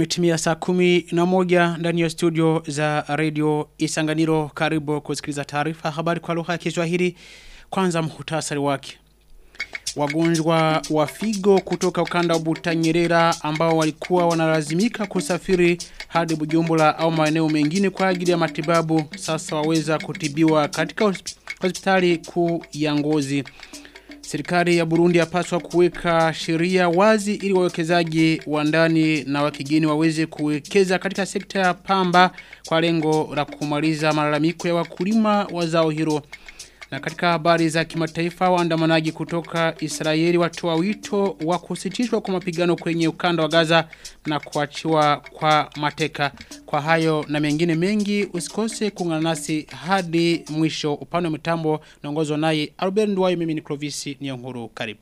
Imetimia saa kumi na moja ndani ya studio za radio Isanganiro karibu kusikiliza taarifa habari kwa lugha ya Kiswahili kwanza muhtasari wake. Wagonjwa wa figo kutoka ukanda wa Butanyerera ambao walikuwa wanalazimika kusafiri hadi Bujumbura au maeneo mengine kwa ajili ya matibabu sasa waweza kutibiwa katika hospitali kuu ya Ngozi. Serikali ya Burundi yapaswa kuweka sheria wazi ili wawekezaji wa ndani na wa kigeni waweze kuwekeza katika sekta ya pamba kwa lengo la kumaliza malalamiko ya wakulima wa zao hilo. Na katika habari za kimataifa waandamanaji kutoka Israeli watoa wito wa kusitishwa kwa mapigano kwenye ukanda wa Gaza na kuachiwa kwa mateka. Kwa hayo na mengine mengi usikose kuungana nasi hadi mwisho upande wa mitambo naongozwa naye Albert Ndwayo mimi ni Clovis Niyonkuru karibu.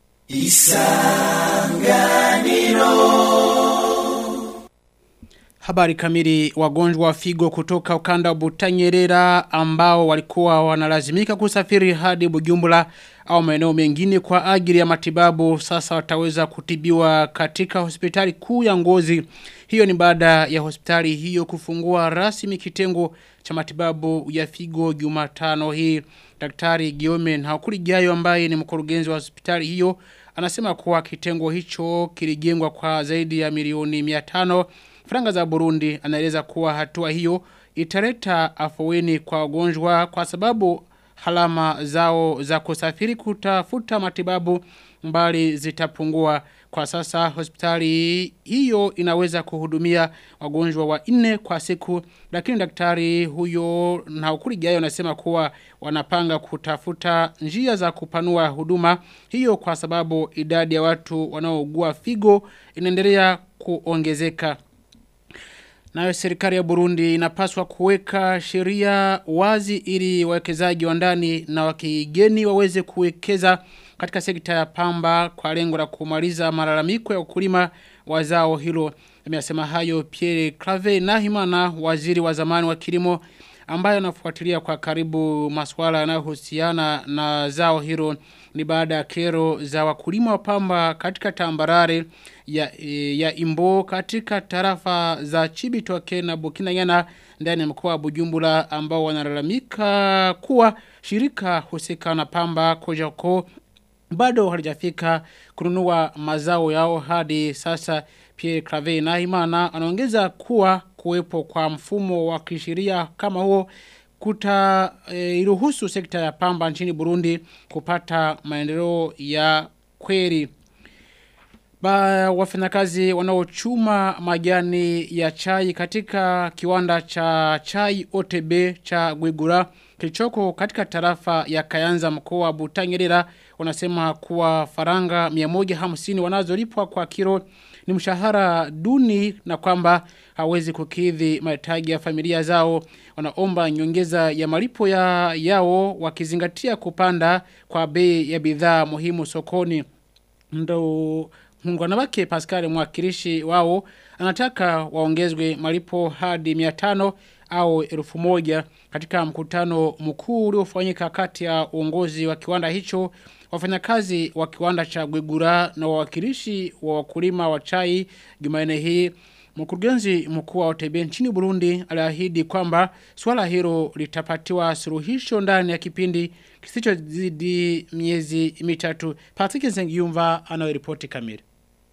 Isanganiro Habari kamili wagonjwa wa figo kutoka ukanda wa Butanyerera ambao walikuwa wanalazimika kusafiri hadi Bujumbura au maeneo mengine kwa ajili ya matibabu sasa wataweza kutibiwa katika hospitali kuu ya Ngozi. Hiyo ni baada ya hospitali hiyo kufungua rasmi kitengo cha matibabu ya figo Jumatano hii. Daktari Giome Haukurijayo ambaye ni mkurugenzi wa hospitali hiyo anasema kuwa kitengo hicho kilijengwa kwa zaidi ya milioni 500 Franga za Burundi anaeleza kuwa hatua hiyo italeta afueni kwa wagonjwa kwa sababu halama zao za kusafiri kutafuta matibabu mbali zitapungua kwa sasa hospitali hiyo inaweza kuhudumia wagonjwa wa nne kwa siku lakini daktari huyo na ukuri jayo anasema kuwa wanapanga kutafuta njia za kupanua huduma hiyo kwa sababu idadi ya watu wanaougua figo inaendelea kuongezeka Nayo serikali ya Burundi inapaswa kuweka sheria wazi ili wawekezaji wa ndani na wa kigeni waweze kuwekeza katika sekta ya pamba kwa lengo la kumaliza malalamiko ya ukulima wa zao hilo. Amesema hayo Pierre Clave Nahimana waziri wa zamani wa kilimo ambaye anafuatilia kwa karibu masuala yanayohusiana na zao hilo ni baada ya kero za wakulima wa pamba katika tambarare ya, ya imbo katika tarafa za Chibitoke na Burkina Yana ndani ya mkoa wa Bujumbura ambao wanalalamika kuwa shirika husika na pamba Kojako bado halijafika kununua mazao yao hadi sasa Pierre Clave na Imana anaongeza kuwa kuwepo kwa mfumo wa kisheria kama huo kuta e, iruhusu sekta ya pamba nchini Burundi kupata maendeleo ya kweli. Ba wafanyakazi wanaochuma majani ya chai katika kiwanda cha chai OTB cha Gwigura kilichoko katika tarafa ya Kayanza mkoa wa Butanyerera wanasema kuwa faranga 150 wanazolipwa kwa kilo ni mshahara duni na kwamba hawezi kukidhi mahitaji ya familia zao wanaomba nyongeza ya malipo ya yao wakizingatia kupanda kwa bei ya bidhaa muhimu sokoni ndo Mungwana wake Pascal mwakilishi wao anataka waongezwe malipo hadi 500 au 1000 katika mkutano mkuu uliofanyika kati ya uongozi wa kiwanda hicho wafanyakazi wa kiwanda cha Gwigura na wawakilishi wa wakulima wa chai Jumanne hii Mkurugenzi mkuu wa OTB nchini Burundi aliahidi kwamba swala hilo litapatiwa suluhisho ndani ya kipindi kisichozidi miezi mitatu. Patrick Nzengiyumva anayoripoti kamili.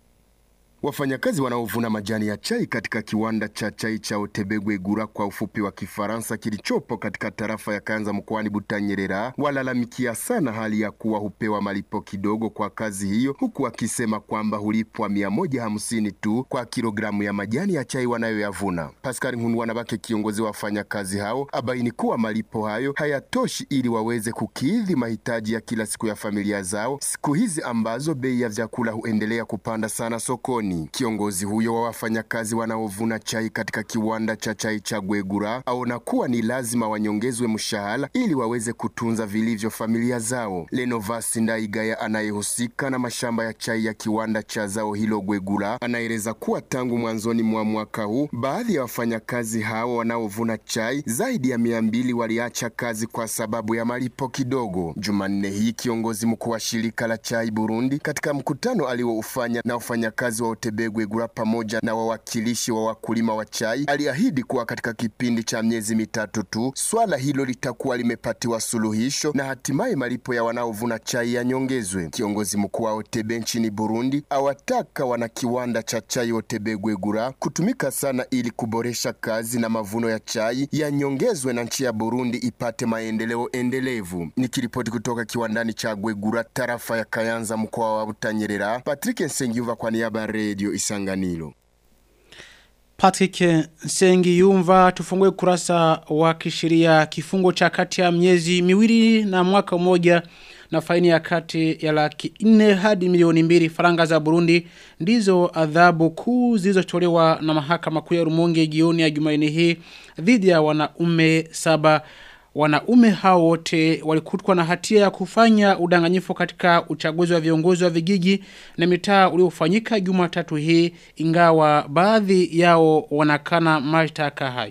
Wafanyakazi wanaovuna majani ya chai katika kiwanda cha chai cha Otebegwe Gura kwa ufupi wa Kifaransa kilichopo katika tarafa ya Kanza mkoani Butanyerera walalamikia sana hali ya kuwa hupewa malipo kidogo kwa kazi hiyo, huku wakisema kwamba hulipwa mia moja hamsini tu kwa kilogramu ya majani ya chai wanayoyavuna. Pascal Nkunwanabake, kiongozi wa wafanyakazi hao, abaini kuwa malipo hayo hayatoshi ili waweze kukidhi mahitaji ya kila siku ya familia zao, siku hizi ambazo bei ya vyakula huendelea kupanda sana sokoni. Kiongozi huyo wa wafanyakazi wanaovuna chai katika kiwanda cha chai cha Gwegura aona kuwa ni lazima wanyongezwe mshahara ili waweze kutunza vilivyo familia zao. Lenovas Ndaigaya anayehusika na mashamba ya chai ya kiwanda cha zao hilo Gwegura anaeleza kuwa tangu mwanzoni mwa mwaka huu baadhi ya wafanyakazi hao wanaovuna chai zaidi ya mia mbili waliacha kazi kwa sababu ya malipo kidogo. Jumanne hii kiongozi mkuu wa shirika la chai Burundi katika mkutano alioufanya na wafanyakazi wa Otebegwe Gura pamoja na wawakilishi wa wakulima wa chai aliahidi kuwa katika kipindi cha miezi mitatu tu swala hilo litakuwa limepatiwa suluhisho na hatimaye malipo ya wanaovuna chai yanyongezwe. Kiongozi mkuu wa Otebe nchini Burundi awataka wana kiwanda cha chai Otebegwe Gura kutumika sana ili kuboresha kazi na mavuno ya chai yanyongezwe na nchi ya Burundi ipate maendeleo endelevu. Nikiripoti kutoka kiwandani cha Gwegura tarafa ya Kayanza mkoa wa Butanyerera, Patrick Nsengiyumva kwa niaba ya Radio Isanganiro. Patrick Nsengiyumva tufungue kurasa wa kisheria kifungo cha kati ya miezi miwili na mwaka mmoja na faini ya kati ya laki nne hadi milioni mbili faranga za Burundi ndizo adhabu kuu zilizotolewa na mahakama kuu ya Rumonge jioni ya Jumanne hii dhidi ya wanaume saba wanaume hao wote walikutwa na hatia ya kufanya udanganyifu katika uchaguzi wa viongozi wa vijiji na mitaa uliofanyika Jumatatu hii ingawa baadhi yao wanakana mashtaka hayo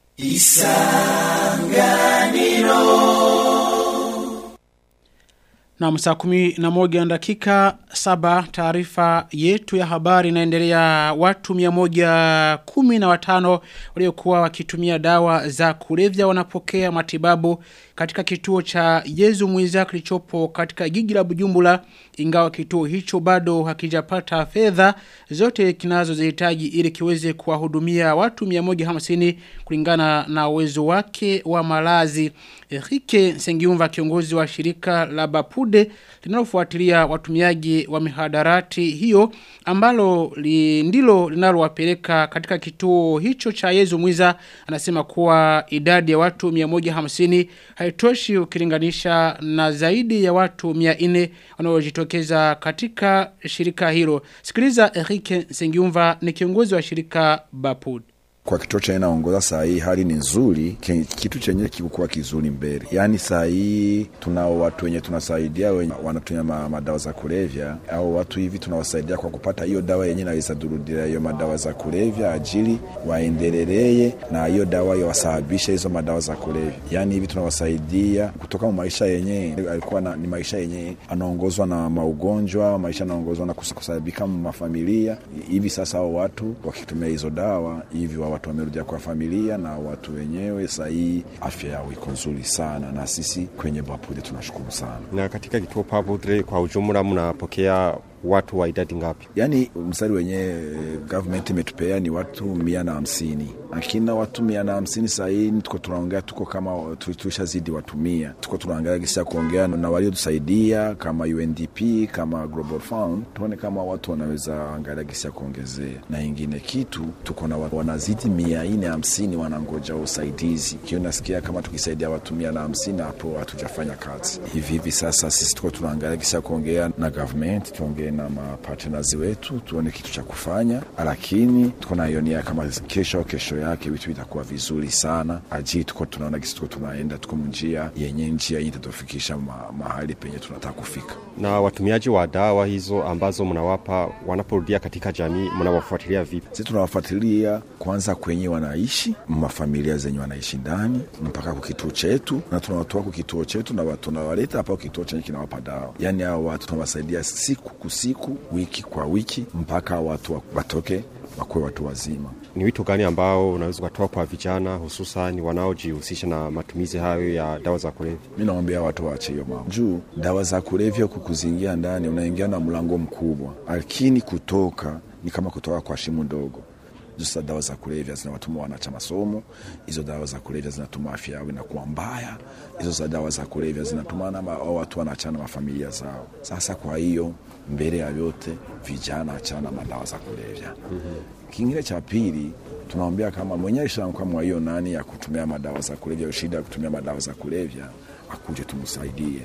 Na msaa kumi na moja na dakika saba taarifa yetu ya habari inaendelea watu miamoja kumi na watano waliokuwa wakitumia dawa za kulevya wanapokea matibabu katika kituo cha Yezu Mwiza kilichopo katika jiji la Bujumbura ingawa kituo hicho bado hakijapata fedha zote kinazozihitaji ili kiweze kuwahudumia watu 150 kulingana na uwezo wake wa malazi. Enrique Sengiumva kiongozi wa shirika la Bapude linalofuatilia watumiaji wa mihadarati hiyo ambalo li, ndilo linalowapeleka katika kituo hicho cha Yezu Mwiza anasema kuwa idadi ya watu 150 haitoshi ukilinganisha na zaidi ya watu 400 wanaojitokeza katika shirika hilo. Sikiliza Enrique Sengiumva ni kiongozi wa shirika Bapude kwa kituo chenye naongoza saa hii hali ni nzuri, kitu chenye kikukuwa kizuri mbele. Yaani saa hii tunao watu wenye tunasaidia wenye wanatumia ma, madawa za kulevya, au watu hivi tunawasaidia kwa kupata hiyo dawa yenye naweza durudia hiyo madawa za kulevya, ajili waendeleleye na hiyo dawa yawasababisha hizo madawa za kulevya. Yaani hivi tunawasaidia kutoka mu maisha yenye alikuwa na, ni maisha yenye anaongozwa na maugonjwa, maisha anaongozwa na kusababika mu mafamilia. Hivi sasa hao watu wakitumia hizo dawa hivi wa watu wamerudia kwa familia na watu wenyewe sahii afya yao iko nzuri sana, na sisi kwenye Bapudre tunashukuru sana. Na katika kituo Bapudre kwa ujumla mnapokea watu wa idadi ngapi? Yaani mstari wenye government imetupea ni watu mia na hamsini lakini watu mia na hamsini sahii tuko tunaongea, tuko kama tulishazidi watu mia. Tuko tunaangalia gisi ya kuongea na waliotusaidia kama UNDP kama Global Fund, tuone kama watu wanaweza angalia gisi ya kuongezea. Na ingine kitu tuko na wanazidi mia nne hamsini wanangoja usaidizi, kio nasikia kama tukisaidia watu mia na hamsini hapo hatujafanya kazi hivi hivi. Sasa sisi tuko tunaangalia gisi ya kuongea na government, tuongee na mapartners wetu, tuone kitu cha kufanya, lakini tuko naionia kama kesho kesho yake vitu vitakuwa vizuri sana ajili tuko tunaona kisi tuko tunaenda tuko njia yenye njia hii itatufikisha ma, mahali penye tunataka kufika. Na watumiaji wa dawa hizo ambazo mnawapa wanaporudia katika jamii, mnawafuatilia vipi? Sisi tunawafuatilia kwanza kwenye wanaishi mafamilia zenye wanaishi ndani mpaka kwa kituo chetu, na tunawatoa kwa kituo chetu na tunawaleta hapa kituo chenye kinawapa dawa. Yani hao watu tunawasaidia siku kusiku, wiki kwa wiki, mpaka watu watoke wakuwe watu wazima. Ni wito gani ambao unaweza ukatoa kwa vijana hususan wanaojihusisha na matumizi hayo ya dawa za kulevya? Mi naombea watu waache hiyo mambo juu dawa za kulevya kukuzingia ndani, unaingia na mlango mkubwa, lakini kutoka ni kama kutoka kwa shimo ndogo. Sasa dawa za kulevya zinawatuma wanacha masomo, hizo dawa za kulevya zinatuma afya yao inakuwa mbaya, hizo za dawa za kulevya zinatumana au watu wanaachana mafamilia zao. Sasa kwa hiyo mbele ya yote vijana achana madawa za kulevya. mm-hmm. Kingine cha pili tunaombea kama mwenyewe shankwamwa hiyo nani ya kutumia madawa za kulevya, shida ya kutumia madawa za kulevya, akuje tumsaidie.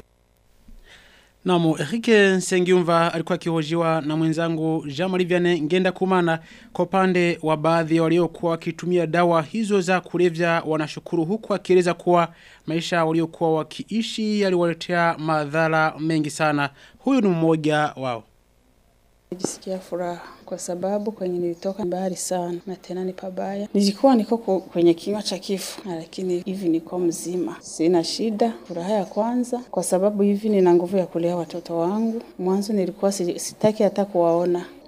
Namu, Erike Sengiumva alikuwa akihojiwa na mwenzangu Jean-Marie Vianney Ngenda Kumana kwa upande wa baadhi waliokuwa wakitumia dawa hizo za kulevya wanashukuru huku akieleza kuwa maisha waliokuwa wakiishi yaliwaletea madhara mengi sana. Huyu ni mmoja wao. Najisikia furaha kwa sababu kwenye nilitoka mbali sana na tena ni pabaya. Nilikuwa niko kwenye kinywa cha kifo, lakini hivi niko mzima, sina shida. Furaha ya kwanza kwa sababu hivi nina nguvu ya kulea watoto wangu. Mwanzo nilikuwa sitaki hata kuwaona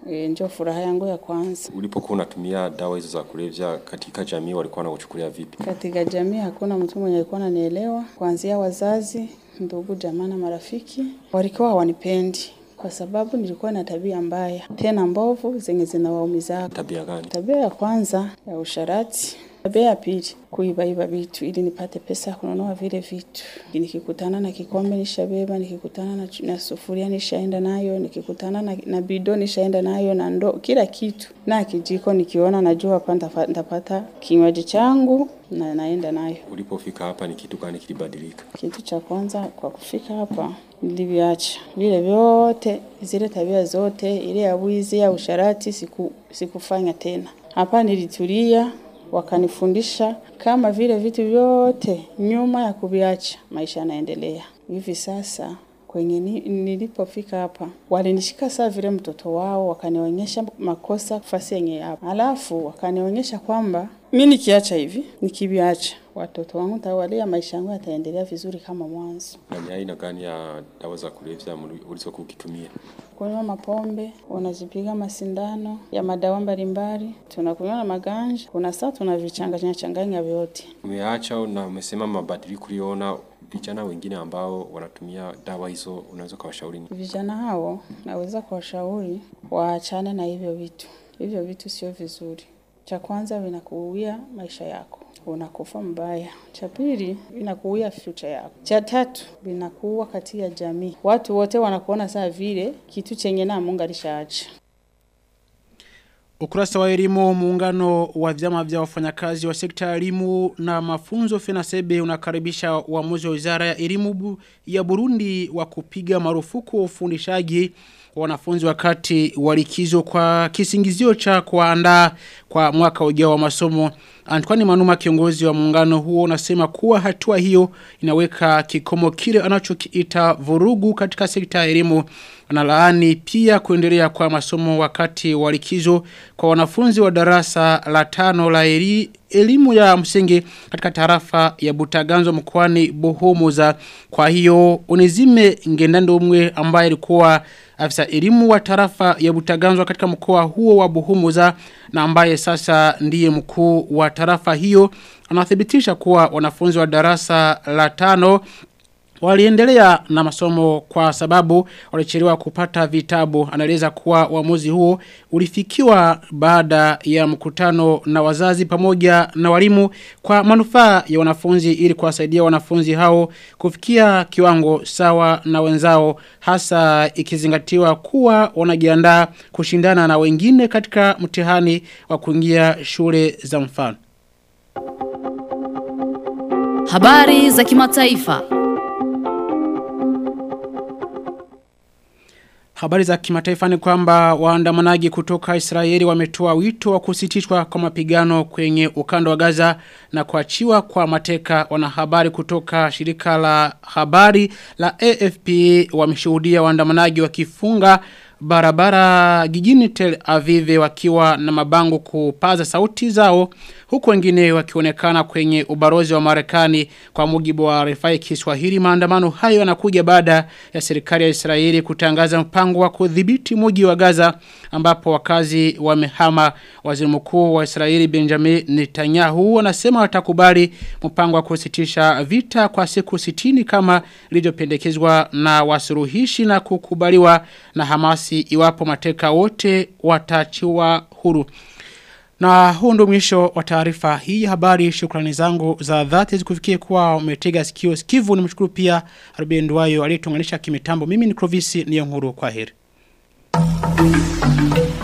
E, ndio furaha yangu ya kwanza. Ulipokuwa unatumia dawa hizo za kulevya katika jamii, walikuwa wanakuchukulia vipi? Katika jamii hakuna mtu mwenye alikuwa ananielewa, kuanzia wazazi, ndugu, jamaa na marafiki walikuwa hawanipendi kwa sababu nilikuwa na tabia mbaya tena mbovu zenye zinawaumiza. Tabia gani? Tabia ya kwanza ya usharati, tabia ya pili kuibaiba vitu ili nipate pesa ya kununua vile vitu. Nikikutana na kikombe nishabeba, nikikutana na, na sufuria nishaenda nayo, nikikutana na, na bido nishaenda nayo na ndo kila kitu na kijiko nikiona najua hapa nitafa- nitapata kinywaji changu na naenda nayo. Ulipofika hapa ni kitu gani kilibadilika? Kitu cha kwanza kwa kufika hapa niliviacha vile vyote, zile tabia zote, ile ya wizi ya usharati siku, sikufanya tena. Hapa nilitulia, wakanifundisha kama vile vitu vyote nyuma ya kuviacha maisha yanaendelea. Hivi sasa kwenye ni, nilipofika hapa walinishika saa vile mtoto wao, wakanionyesha makosa fasi yenye hapa, alafu wakanionyesha kwamba mi nikiacha hivi, nikiviacha watoto wangu tawalia, maisha yangu yataendelea vizuri kama mwanzo. Na ni aina gani ya dawa za kulevya mli- ulizokuwa ukitumia? kunywa mapombe, unajipiga masindano ya madawa mbalimbali, tunakunywa na maganja, kuna saa tunavichanganya changanya vyote. Umeacha na umesema mabadiliko uliona vijana wengine ambao wanatumia dawa hizo, unaweza ukawashauri nini? Vijana hao naweza kuwashauri waachane na hivyo vitu. Hivyo vitu sio vizuri. Cha kwanza vinakuuia maisha yako, unakufa mbaya. Cha pili vinakuuia future yako. Cha tatu vinakuua katika jamii, watu wote wanakuona saa vile kitu chenye na Mungu alishaacha. Ukurasa wa elimu muungano wa vyama vya wafanyakazi wa sekta ya elimu na mafunzo FENASEBE unakaribisha uamuzi wa Wizara ya Elimu bu- ya Burundi wa kupiga marufuku ufundishaji wa wanafunzi wakati wa likizo kwa kisingizio cha kuandaa kwa mwaka ujao wa masomo. Antoine Manuma kiongozi wa muungano huo unasema kuwa hatua hiyo inaweka kikomo kile anachokiita vurugu katika sekta ya elimu. Analaani pia kuendelea kwa masomo wakati wa likizo kwa wanafunzi wa darasa la tano la eli, elimu ya msingi katika tarafa ya Butaganzo mkoani Bohomoza. Kwa hiyo Onezime Ngendandomwe ambaye alikuwa afisa elimu wa tarafa ya Butaganzo katika mkoa huo wa Bohomoza na ambaye sasa ndiye mkuu wa tarafa hiyo anathibitisha kuwa wanafunzi wa darasa la tano Waliendelea na masomo kwa sababu walichelewa kupata vitabu. Anaeleza kuwa uamuzi huo ulifikiwa baada ya mkutano na wazazi pamoja na walimu kwa manufaa ya wanafunzi ili kuwasaidia wanafunzi hao kufikia kiwango sawa na wenzao hasa ikizingatiwa kuwa wanajiandaa kushindana na wengine katika mtihani wa kuingia shule za mfano. Habari za kimataifa. Habari za kimataifa ni kwamba waandamanaji kutoka Israeli wametoa wito wa kusitishwa kwa mapigano kwenye ukanda wa Gaza na kuachiwa kwa mateka wanahabari kutoka shirika la habari la AFP wameshuhudia waandamanaji wakifunga barabara jijini Tel Aviv wakiwa na mabango kupaza sauti zao huku wengine wakionekana kwenye ubarozi wa Marekani kwa mujibu wa Refai Kiswahili maandamano hayo yanakuja baada ya serikali ya Israeli kutangaza mpango wa kudhibiti mji wa Gaza ambapo wakazi wamehama waziri mkuu wa Israeli Benjamin Netanyahu anasema watakubali mpango wa kusitisha vita kwa siku 60 kama ilivyopendekezwa na wasuruhishi na kukubaliwa na Hamasi iwapo mateka wote watachiwa huru. Na huu ndo mwisho wa taarifa hii habari shukrani zangu za dhati zikufikie kuwa umetega sikio sikivu nimshukuru pia Ruben Duayo aliyetunganisha kimitambo mimi ni Clovis Niyonkuru kwa heri.